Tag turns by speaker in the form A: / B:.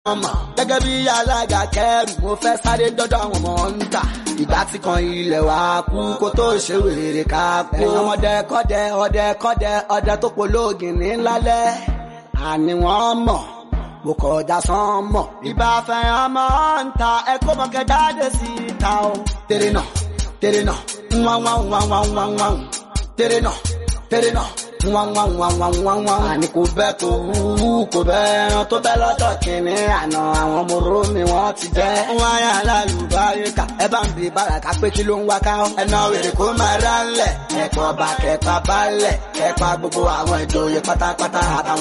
A: ọmọ gẹ́gẹ́ bí alága kẹrù mo fẹ́ sáré dọ́dọ̀ àwọn ọmọ ń tà ìgbà tí kan ilẹ̀ wa kú kó tó ṣe wèrè ká kú. ẹ̀yin ọmọdé kọ́dẹ ọdẹ kọ́dẹ ọdẹ tó polóògìn ní lálẹ́ àní wọ́n mọ̀ mo kọjá sán mọ̀. ìbá fẹ́ràn máa ń ta ẹ̀kọ́ mọ̀kẹ́ jáde sí ìta o. tèrè náà tèrè náà wọ́n wọ́n wọ́n wọ́n wọ́n wọ́n tèrè náà tèrè náà wọ́n wọ́n wọ́n wọ́n wọ́n wọ́n. àní kò bẹ́ẹ̀ kò wú kò bẹ́ẹ̀ ẹran tó bẹ́ẹ̀ lọ́dọ̀ kìíní àná àwọn ọmọ romi wọ́n ti jẹ́. wọ́n yà lálùbáyé ká ẹ bá ń bí bàràkà pé kí ló ń wá ká. ẹnà wèrè kó máa rán lẹ̀ ẹ̀kọ́ bá kẹ́pà bá lẹ̀ kẹ́pà gbogbo àwọn ìjòyè pátápátá àtàwọn.